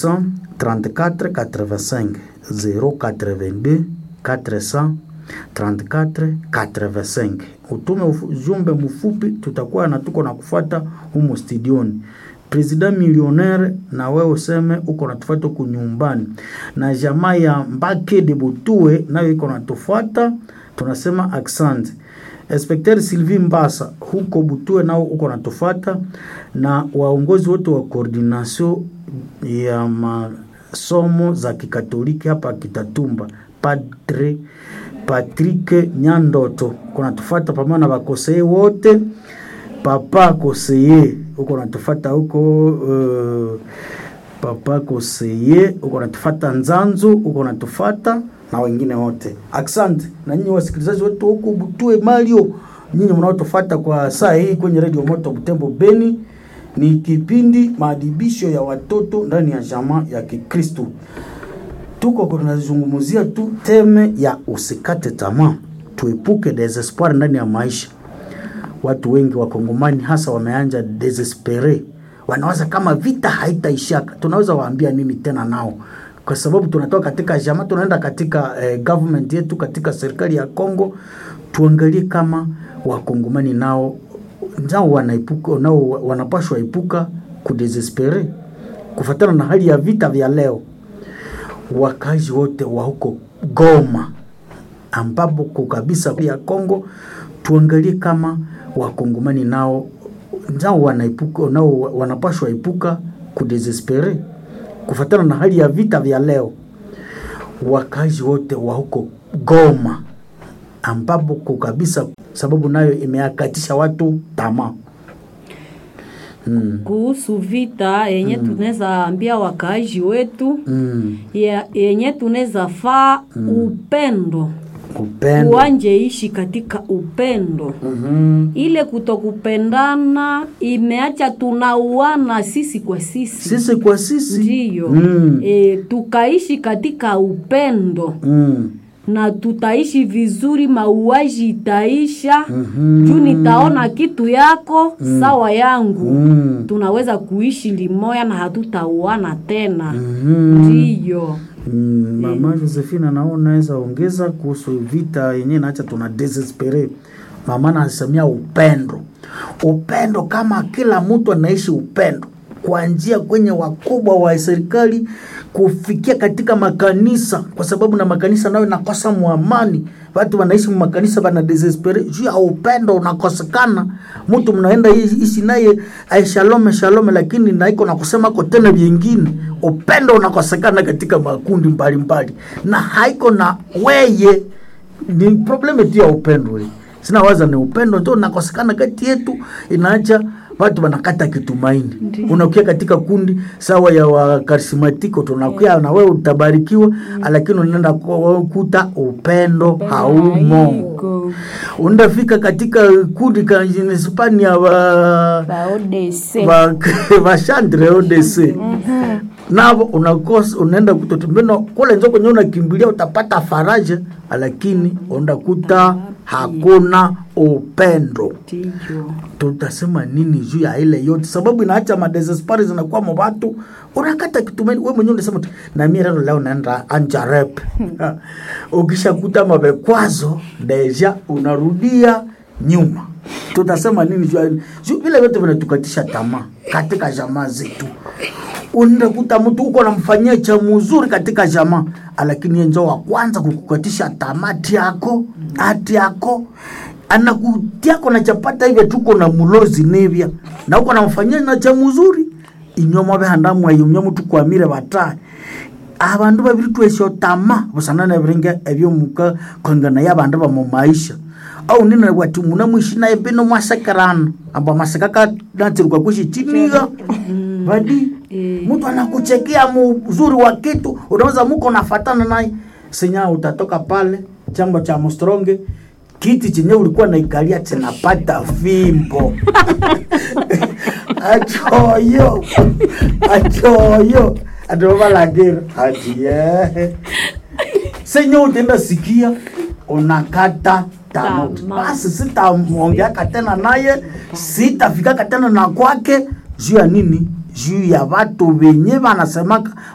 34 85 082 434 85. Utume ujumbe mfupi, tutakuwa na tuko na kufuata humo studioni. President millionaire, na wewe useme uko natufuata huku nyumbani, na jamaa ya Mbake de Butue nayo iko natufuata, tunasema accent. Inspecteur Sylvie Mbasa huko Butue nao uko natufuata, na waongozi wote wa coordination ya masomo za kikatoliki hapa Kitatumba, Padre Patrick Nyandoto kuna tufata pamoja na bakoseye wote, papa koseye uko natufata huko uh, papa koseye uko natufata Nzanzu uko natufata na wengine wote. Asante na nyinyi wasikilizaji wetu huko Butue Mario, nyinyi mnaotufata kwa saa hii kwenye Radio Moto Butembo Beni. Ni kipindi maadibisho ya watoto ndani ya jamaa ya Kikristo. Tuko tunazungumzia tu teme ya usikate tamaa, tuepuke desespoir ndani ya maisha. Watu wengi wakongomani hasa wameanja desespere, wanawaza kama vita haitaishaka. Tunaweza waambia nini tena nao? Kwa sababu tunatoka katika jamaa tunaenda katika eh, government yetu katika serikali ya Kongo, tuangalie kama wakongomani nao nao wanaepuka nao wanapashwa epuka kudesespere kufatana na hali ya vita vya leo. Wakazi wote wa huko Goma ambapo kwa kabisa ya Kongo, tuangalie kama wakongomani nao nao wanaepuka nao wanapashwa epuka kudesespere kufatana na hali ya vita vya leo. Wakazi wote wa huko Goma ambapo kwa kabisa sababu nayo imeakatisha watu tamaa. Mm. Kuhusu vita yenye mm. tunaweza ambia wakaaji wetu mm. yenye tunaweza faa mm. upendo upendo uanje ishi katika upendo mm-hmm. ile kutokupendana imeacha tunauana sisi kwa sisi sisi kwa sisi ndiyo mm. e, tukaishi katika upendo mm na tutaishi vizuri, mauaji itaisha. mm-hmm. juu nitaona kitu yako mm. sawa yangu mm. tunaweza kuishi limoya na hatutauana tena mm-hmm. ndiyo. mm, mama Josephine nao naweza ongeza kuhusu vita yenyewe, naacha tuna desespere. Mama anasemia upendo, upendo kama kila mtu anaishi upendo kuanzia kwenye wakubwa wa serikali kufikia katika makanisa, kwa sababu na makanisa nayo nakosa muamani. Watu wanaishi makanisa bana desespere juu ya upendo unakosekana. Mtu mnaenda ishi naye ai shalome shalome, lakini naiko na kusema ko tena vingine, upendo unakosekana katika makundi mbalimbali, na haiko na weye, ni probleme tu ya upendo. We sina waza ni upendo ndio unakosekana kati yetu, inaacha watu wanakata kitumaini. Unakuja katika kundi sawa ya wakarismatiko, tunakuya na wewe utabarikiwa, mm. lakini unaenda kuta upendo haumo. Unafika katika kundi ka Hispania wa wa vashandre ODC navo unakosa unaenda kutotumbeno kule nzo kwenye unakimbilia utapata faraja, lakini unakuta hakuna upendo. Tutasema nini juu ya ile yote? Sababu inaacha madesespari zinakuwa mobatu, unakata kitumaini. Wewe mwenyewe unasema na mimi leo leo naenda anja rep ukishakuta mabekwazo deja unarudia nyuma. Tutasema nini juu juu vile vyote vinatukatisha tamaa katika jamaa zetu. Unaenda kuta mtu uko namfanyia cha mzuri katika jamaa, lakini yeye ndio wa kwanza kukukatisha tamati yako hati yako anakutiako na chapata hivyo, tuko na mulozi nevya na uko namfanyia na cha mzuri inyoma behandamu ayumya mutu kwamire bataye abandu babiri twesho tama busanana biringa ebyo muka kongana y'abandu ba mu maisha au nina wati muna mwishi naye bino mwasekerana amba masekaka natirwa kushi chiniga badi mtu anakuchekea mzuri wa kitu unaweza muko nafatana naye senya utatoka pale chambo cha mstronge kiti chenye ulikuwa naikalia chenapata fimbo achoyo achoyo adovalagero atiye senye utenda sikia unakata tano basi sitamwongeaka tena naye sitafikaka tena na kwake juu ya nini juu ya watu wenye wanasemaka